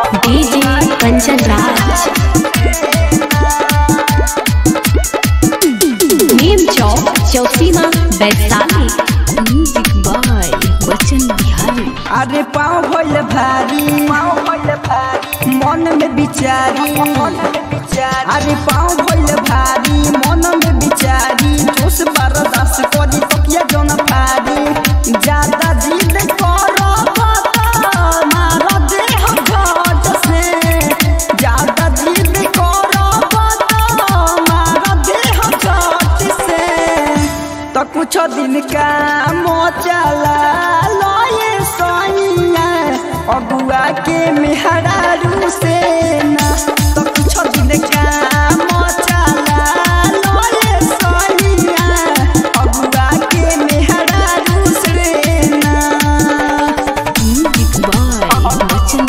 DJ Kanchan Raj Neem Chowk Chausima Vaishali music by Bachchan Bihari अरे पाँव भइल भारी मन में बिचारी अरे पाँव भइल भारी मन में बिचारी जोश बर्दाश्त करी तकिया जन फारी ज्यादा जिद करो मारा देह घट से ज्यादा जिद करो मारा देह घट से तो कुछ दिन का मोचला लए सैया अगुआ के मेहरारू से ना तो कुछ दिन का मोचला लए सैया अगुआ के मेहरारू से ना music by Bachchan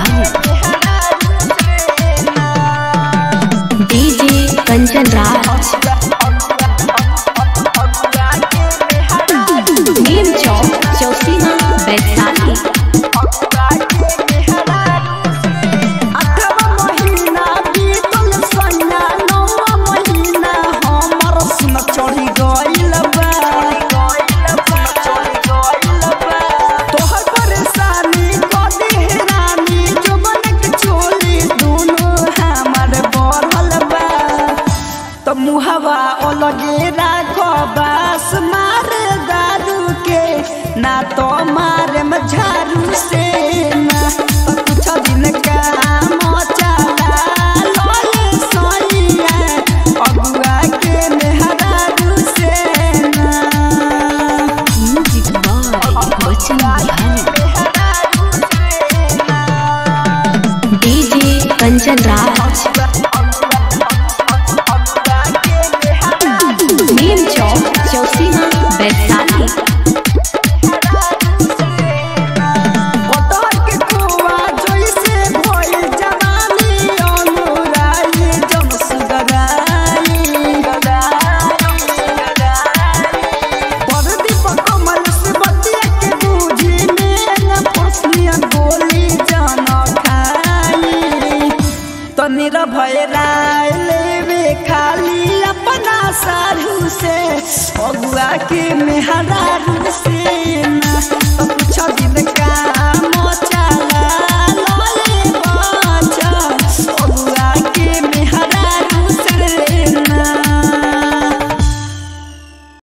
Bihari DJ Kanchan Raj Neem Chowk Chausima Vaishali अठवा महीना बीतल सैया नौवा महीना हमर सुन चढ़ी गइल बा तोहर परेशानी कदी हेरानी जोबन के चोली दुनो हमर बढ़ल बा त मुहवा अलगे राख बास मारे दारू के ना तो मारे में झाड़ू से ना त कुछ दिन का मचाला लोले सोनिया अगुआ के मेहरारू से ना music by Bachchan Bihari DJ Kanchan Raj Neem Chowk Chausima Vaishali कटहर के कुआ जइसे भइल जवानी अनुराई जम सुगराई परदीप कमल से बतिया के बूझी में फसलिया गोली जान खाई तनी भय राय लेवे खाली अपना साधु से अगुआ के मेहरा